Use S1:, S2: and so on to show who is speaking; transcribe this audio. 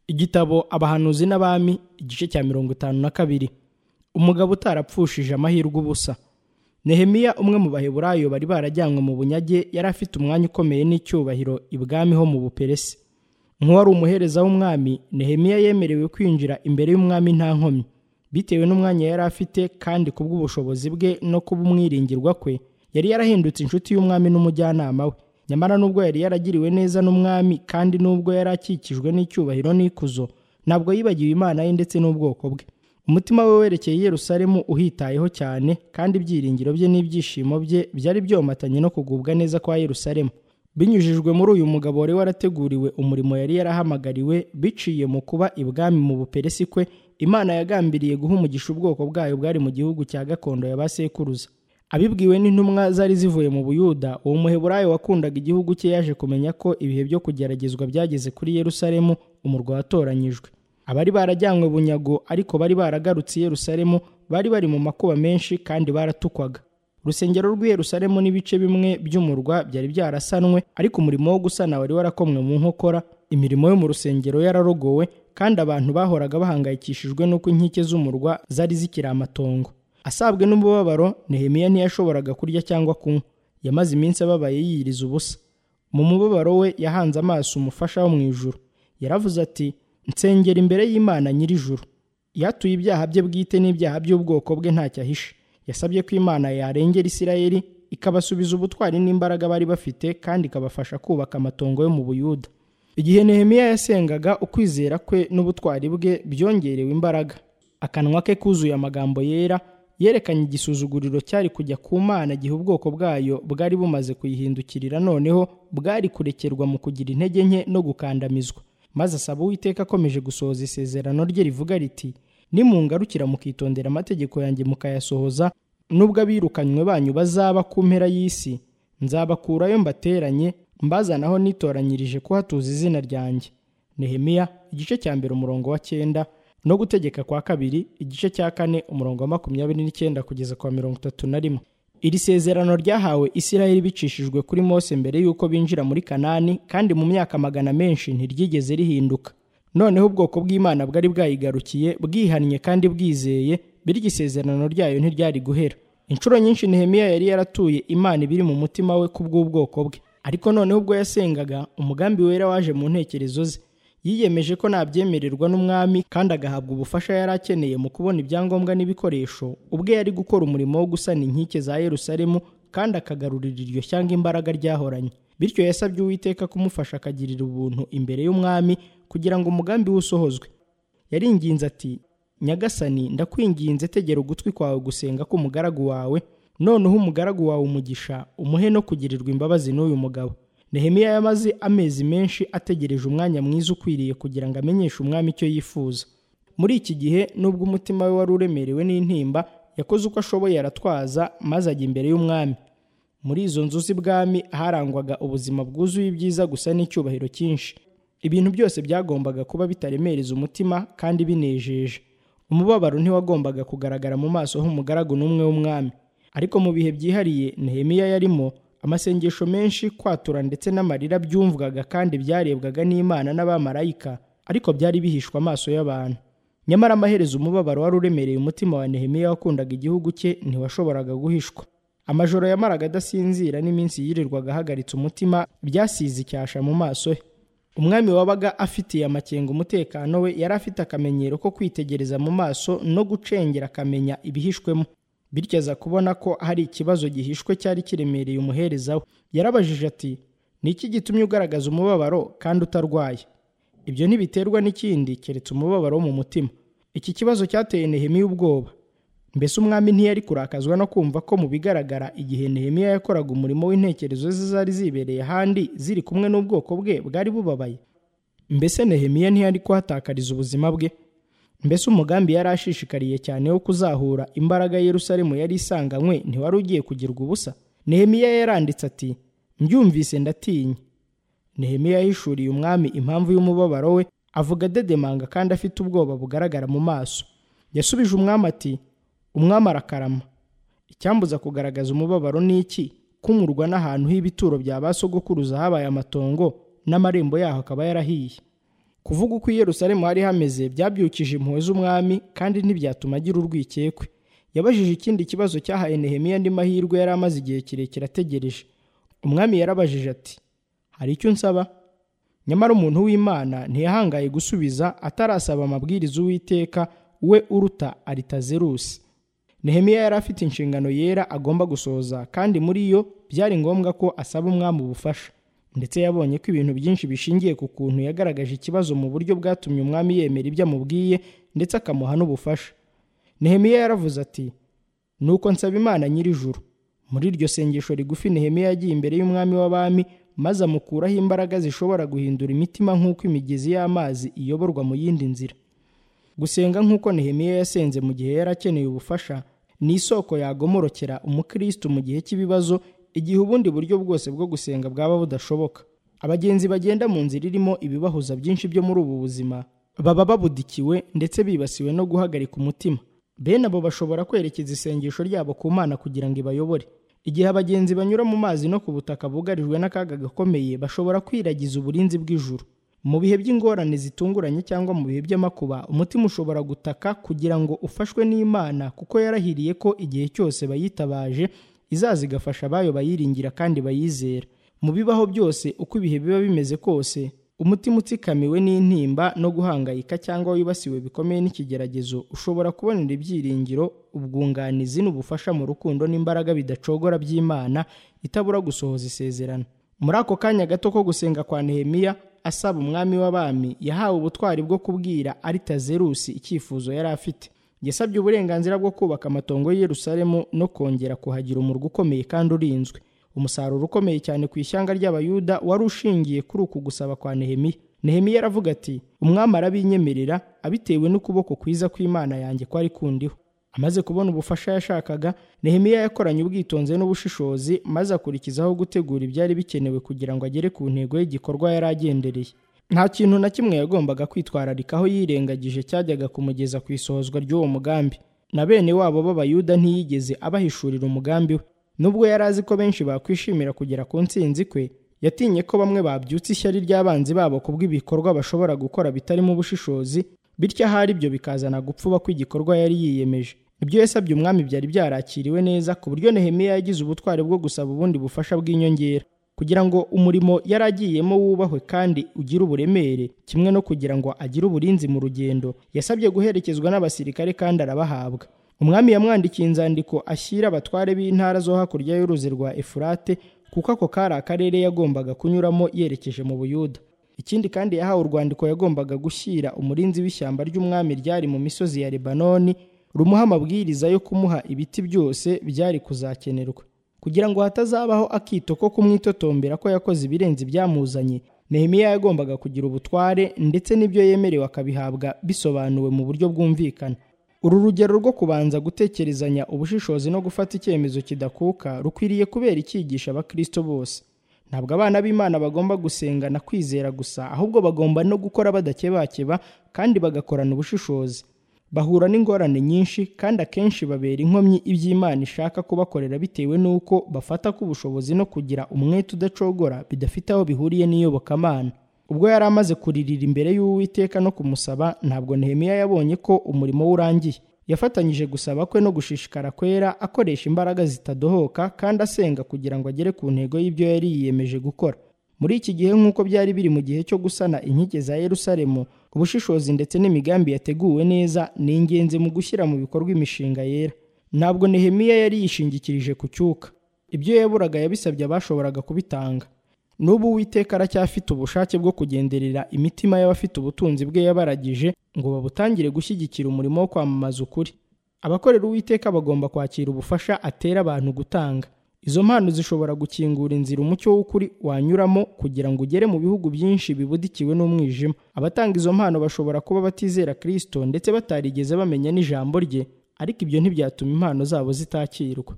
S1: igitabo abahanuzi n'abami igice cya mirongo itanu na kabiri umugabo utarapfushije amahirwe ubusa nehemiya umwe mu baheburayo bari barajyanywe mu bunyage yari afite umwanya ukomeye n'icyubahiro ibwami ho mu buperesi nk'uwari umuhereza w'umwami nehemiya yemerewe kwinjira imbere y'umwami nta nkomyi bitewe n'umwanya yari afite kandi kubw'ubushobozi bwe no kuba umwiringirwa kwe yari yarahindutse inshuti y'umwami n'umujyanama we nyamara nubwo yari yaragiriwe neza n'umwami kandi nubwo yari akikijwe n'icyubahiro n'ikuzo ntabwo yibagiwe imana ye ndetse n'ubwoko bwe umutima we werekeye i Yerusalemu uhitayeho cyane kandi ibyiringiro bye n'ibyishimo bye byari byomatanye no kugubwa neza kwa Yerusalemu binyujijwe muri uyu mugabo wari warateguriwe umurimo yari yarahamagariwe biciye mu kuba ibwami mu buperesi kwe imana yagambiriye guha umugisha ubwoko bwayo bwari mu gihugu cya gakondo ya ba sekuruza abibwiwe n'intumwa zari zivuye mu buyuda uwo muheburayo wakundaga igihugu cye yaje kumenya ko ibihe byo kugeragezwa byageze kuri Yerusalemu umurwa watoranyijwe abari barajyanywe bunyago ariko bari baragarutse i Yerusalemu bari bari mu makuba menshi kandi baratukwaga urusengero rw'i Yerusalemu n'ibice bimwe by'umurwa byari byarasanwe ariko umurimo wo gusana wari warakomwe mu nkokora imirimo yo mu rusengero yararogowe kandi abantu bahoraga bahangayikishijwe n'uko inkike z'umurwa zari zikiri amatongo asabwe n'umubabaro nehemiya ntiyashoboraga kurya cyangwa kunywa yamaze iminsi ababaye yiyiriza ubusa mu mubabaro we yahanze amaso umufasha wo mu ijuru yaravuze ati nsengera imbere y'imana nyir'ijuru yatuye ibyaha bye bwite n'ibyaha by'ubwoko bwe ntacyo ahishe yasabye ko imana yarengera isirayeli ikabasubiza ubutwari n'imbaraga bari bafite kandi ikabafasha kubaka amatongo yo mu buyuda igihe nehemiya yasengaga ukwizera kwe n'ubutwari bwe byongerewe imbaraga akanwa ke kuzuye amagambo yera yerekanye igisuzuguriro cyari kujya ku mana gihe ubwoko bwayo bwari bumaze kuyihindukirira noneho bwari kurekerwa mu kugira intege nke no gukandamizwa maze asaba uwiteka akomeje gusohoza isezerano rye rivuga riti nimungarukira mukitondera amategeko yanjye mukayasohoza nubwo abirukanywe banyu bazaba ku mpera y'isi nzabakurayo mbateranye mbazanaho nitoranyirije kuhatuza izina ryanjye nehemiya igice cya mbere umurongo wa cyenda no gutegeka kwa kabiri igice cya kane umurongo wa makumyabiri n'icyenda kugeza kwa mirongo itatu na rimwe iri sezerano ryahawe isirayeli bicishijwe kuri mose mbere y'uko binjira muri kanani kandi mu myaka magana menshi ntiryigeze rihinduka noneho ubwoko bw'imana bwari bwayigarukiye bwihannye kandi bwizeye bityo isezerano ryayo ntiryari guhera inshuro nyinshi nehemiya yari yaratuye imana ibiri mu mutima we kubw'ubwoko bwe ariko noneho ubwo yasengaga umugambi wera waje mu ntekerezo ze yiyemeje ko nabyemererwa n'umwami kandi agahabwa ubufasha yari akeneye mu kubona ibyangombwa n'ibikoresho ubwe yari gukora umurimo wo gusana inkike za Yerusalemu kandi akagarurira iryo shyanga imbaraga ryahoranye bityo yasabye uwiteka kumufasha akagirira ubuntu imbere y'umwami kugira ngo umugambi we usohozwe yaringinze ati nyagasani ndakwinginze tegera ugutwi kwawe gusenga k'umugaragu wawe noneho umugaragu wawe umugisha umuhe no kugirirwa imbabazi n'uyu mugabo nehemiya yamaze amezi menshi ategereje umwanya mwiza ukwiriye kugira ngo amenyeshe umwami icyo yifuza muri iki gihe nubwo umutima we wari uremerewe n'intimba yakoze uko ashoboye aratwaza maze ajya imbere y'umwami muri izo nzu z'ibwami harangwaga ubuzima bwuzuye ibyiza gusa n'icyubahiro cyinshi ibintu byose byagombaga kuba bitaremereza umutima kandi binejeje umubabaro ntiwagombaga kugaragara mu maso h'umugaragu n'umwe w'umwami ariko mu bihe byihariye nehemiya yarimo amasengesho menshi kwatura ndetse n'amarira byumvwaga kandi byarebwaga n'imana n'abamarayika ariko byari bihishwe amaso y'abantu nyamara amaherezo umubabaro wari uremereye umutima wa nehemiya wakundaga igihugu cye ntiwashoboraga guhishwa amajoro yamaraga adasinzira n'iminsi yirirwaga ahagaritse umutima byasize icyasha mu maso he umwami wabaga afitiye amakenga umutekano we yari afite akamenyero ko kwitegereza mu maso no gucengera akamenya ibihishwemo bityo aza kubona ko hari ikibazo gihishwe cyari kiremereye umuhereza we yarabajije ati ni iki gitumye ugaragaza umubabaro kandi utarwaye ibyo ntibiterwa n'ikindi keretse umubabaro wo mu mutima iki kibazo cyateye nehemiya ubwoba mbese umwami ntiyari kurakazwa no kumva ko mu bigaragara igihe nehemiya yakoraga umurimo w'intekerezo ze zari zibereye ahandi ziri kumwe n'ubwoko bwe bwari bubabaye mbese nehemiya ntiyari kuhatakariza ubuzima bwe mbese umugambi yari ashishikariye cyane wo kuzahura imbaraga Yerusalemu yari isanganywe ntiwari ugiye kugirwa ubusa nehemiya yaranditse ati mbyumvise ndatinya nehemiya yahishuriye umwami impamvu y'umubabaro we avuga adedemanga kandi afite ubwoba bugaragara mu maso yasubije umwami ati umwami arakarama icyambuza kugaragaza umubabaro ni iki kumurwa n'ahantu h'ibituro bya ba sogokuruza habaye amatongo n'amarembo yaho akaba yarahiye kuvuga uko i yerusalemu hari hameze byabyukije impuhwe z'umwami kandi ntibyatuma agira urwikekwe yabajije ikindi kibazo cyahaye nehemiya andi mahirwe yari amaze igihe kirekire ategereje umwami yarabajije ati hari icyo nsaba nyamara umuntu w'imana ntiyahangaye gusubiza atarasaba amabwiriza uwiteka we uruta aritazerusi nehemiya yari afite inshingano yera agomba gusohoza kandi muri yo byari ngombwa ko asaba umwami ubufasha ndetse yabonye ko ibintu byinshi bishingiye ku kuntu yagaragaje ikibazo mu buryo bwatumye umwami yemera ibyo amubwiye ndetse akamuha n'ubufasha nehemiya yaravuze ati nuko nsaba imana nyir'ijuru muri iryo sengesho rigufi nehemiya yagiye imbere y'umwami w'abami maze amukuraho imbaraga zishobora guhindura imitima nk'uko imigezi y'amazi iyoborwa mu yindi nzira gusenga nk'uko nehemiya yasenze mu gihe yari akeneye ubufasha ni isoko yagomorokera umukristo mu gihe cy'ibibazo igihe ubundi buryo bwose bwo gusenga bwaba budashoboka abagenzi bagenda mu nzira irimo ibibahuza byinshi byo muri ubu buzima baba babudikiwe ndetse bibasiwe no guhagarika umutima bene abo bashobora kwerekeza isengesho ryabo ku mana kugira ngo ibayobore igihe abagenzi banyura mu mazi no ku butaka bugarijwe n'akaga gakomeye bashobora kwiragiza uburinzi bw'ijuru mu bihe by'ingorane zitunguranye cyangwa mu bihe by'amakuba umutima ushobora gutaka kugira ngo ufashwe n'imana kuko yarahiriye ko igihe cyose bayitabaje izaza igafasha abayo bayiringira kandi bayizera mu bibaho byose uko ibihe biba bimeze kose umutima utsikamiwe n'intimba no guhangayika cyangwa wibasiwe bikomeye n'ikigeragezo ushobora kubonera ibyiringiro ubwunganizi n'ubufasha mu rukundo n'imbaraga bidacogora by'imana itabura gusohoza isezerano muri ako kanya gato ko gusenga kwa nehemiya asaba umwami w'abami yahawe ubutwari bwo kubwira aritazerusi icyifuzo yari afite yasabye uburenganzira bwo kubaka amatongo y'Yerusalemu no kongera kuhagira umurwa ukomeye kandi urinzwe umusaruro ukomeye cyane ku ishyanga ry'abayuda wari ushingiye kuri uku gusaba kwa nehemiya nehemiya aravuga ati umwami arabinyemerera abitewe n'ukuboko kwiza kw'imana yanjye kwari kundiho amaze kubona ubufasha yashakaga nehemiya yakoranye ubwitonzi n'ubushishozi maze akurikizaho gutegura ibyari bikenewe kugira ngo agere ku ntego y'igikorwa yari agendereye nta kintu na kimwe yagombaga kwitwararikaho yirengagije cyajyaga kumugeza ku isohozwa ry'uwo mugambi na bene wabo b'abayuda ntiyigeze abahishurira umugambi we nubwo yari azi ko benshi bakwishimira kugera ku ntsinzi kwe yatinye ko bamwe babyutse ishyari ry'abanzi babo kubw'ibikorwa bashobora gukora bitarimo ubushishozi bityo ahari ibyo bikazana gupfuba kw'igikorwa yari yiyemeje ibyo yasabye umwami byari byarakiriwe neza ku buryo nehemiya yagize ubutwari bwo gusaba ubundi bufasha bw'inyongera kugira ngo umurimo yari agiyemo wubahwe kandi ugire uburemere kimwe no kugira ngo agire uburinzi mu rugendo yasabye guherekezwa n'abasirikare kandi arabahabwa umwami yamwandikiye inzandiko ashyira abatware b'intara zo hakurya y'uruzi rwa efurate kuko ako kari akarere yagombaga kunyuramo yerekeje mu buyuda ikindi kandi yahawe urwandiko yagombaga gushyira umurinzi w'ishyamba ry'umwami ryari mu misozi ya lebanoni rumuha amabwiriza yo kumuha ibiti byose byari kuzakenerwa kugira ngo hatazabaho akito ko kumwitotombera ko yakoze ibirenze ibyamuzanye nehemiya yagombaga kugira ubutware ndetse n'ibyo yemerewe akabihabwa bisobanuwe mu buryo bwumvikana uru rugero rwo kubanza gutekerezanya ubushishozi no gufata icyemezo kidakuka rukwiriye kubera icyigisha abakristo bose ntabwo abana b'imana bagomba gusenga na kwizera gusa ahubwo bagomba no gukora badakebakeba kandi bagakorana ubushishozi bahura n'ingorane nyinshi kandi akenshi babera inkomyi iby'imana ishaka kubakorera bitewe n'uko bafata ko ubushobozi no kugira umwete udacogora bidafite aho bihuriye n'iyobokamana ubwo yari amaze kuririra imbere y'uwiteka no kumusaba ntabwo nehemiya yabonye ko umurimo we urangiye yafatanyije gusaba kwe no gushishikara kwera akoresha imbaraga zitadohoka kandi asenga kugira ngo agere ku ntego y'ibyo yari yiyemeje gukora muri iki gihe nk'uko byari biri mu gihe cyo gusana inkike za yerusalemu ubushishozi ndetse n'imigambi yateguwe neza ni ingenzi mu gushyira mu bikorwa imishinga yera ntabwo nehemiya yari yishingikirije ku cyuka ibyo yaburaga yabisabye abashoboraga kubitanga n'ubu uwiteka aracyafite ubushake bwo kugenderera imitima y'abafite ubutunzi bwe yabaragije ngo babutangire gushyigikira umurimo wo kwamamaza ukuri abakorera uwiteka bagomba kwakira ubufasha atera abantu gutanga izo mpano zishobora gukingura inzira umucyo w'ukuri wanyuramo kugira ngo ugere mu bihugu byinshi bibudikiwe n'umwijima abatanga izo mpano bashobora kuba batizera kirisito ndetse batarigeze bamenya n'ijambo rye ariko ibyo ntibyatuma impano zabo zitakirwa